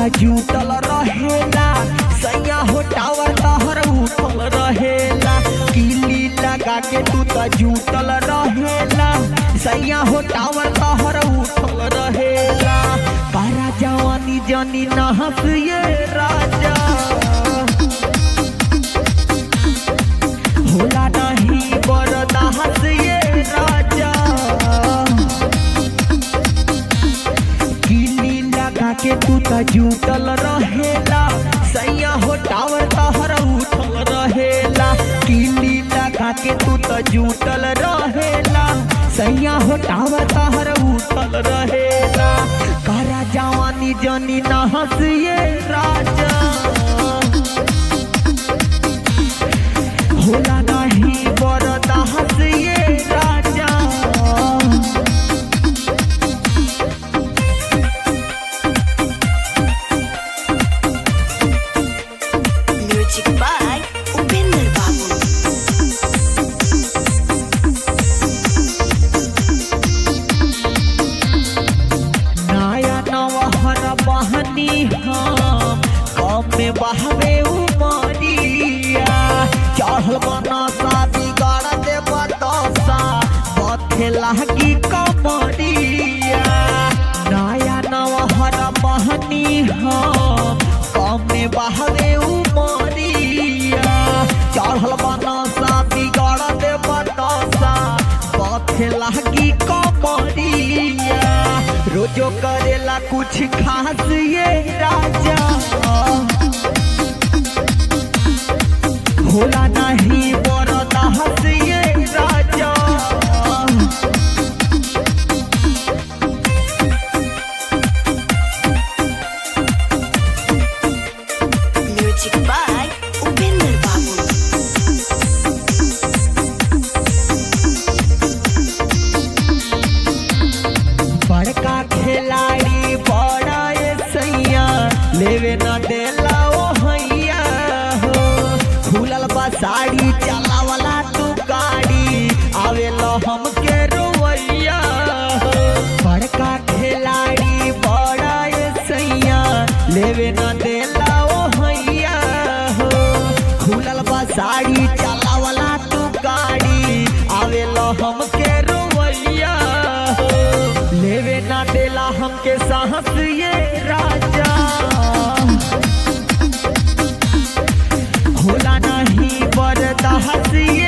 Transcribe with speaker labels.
Speaker 1: त जुटल रहेला सैया हो टावर तहर उठल रहेला किली लगा के तू त जुटल रहेला सैया हो टावर तहर उठल रहेला पारा जवानी जनी नहस ये राजा होला नहीं बरदाहस ये राजा किली लगा के तू त जुटल रहेला सैया हो टावर तहर उठल रहेला किली लगा के तू त जुटल रहेला सैया हो टावर तहर उठल रहेला करा जवानी जनी नहस ये राजा होला नहीं बरदाहस ये राजा
Speaker 2: Music by Upinder Babu.
Speaker 1: नया नवहर बहनी हम कम में बहवे उमरिया चढ़ल बनसा बिगाड़ दे बतसा बथे लागी कमरिया नया नवहर बहनी हम कम में बहवे उमरिया चढ़ल बनसा बिगाड़ दे बतसा बथे लागी कमरिया रोजो करेला कुछ खास ये राजा होला नहीं बरदा हस ये राजा
Speaker 2: Music by Upinder Babu.
Speaker 1: बड़का खिलाड़ी बड़ा ये सैया लेवे न देला ओ हैया हो खुलल बा साड़ी चलावला तू गाड़ी आवेला हमके रोवैया हो बड़का खिलाड़ी बड़ा ये सैया लेवे न देला ओ हैया हो खुलल बा साड़ी चलावला तू गाड़ी आवेला हमके रोवैया हो लेवे ना देला हमके साहस ये राजा होला नहीं बरदाहस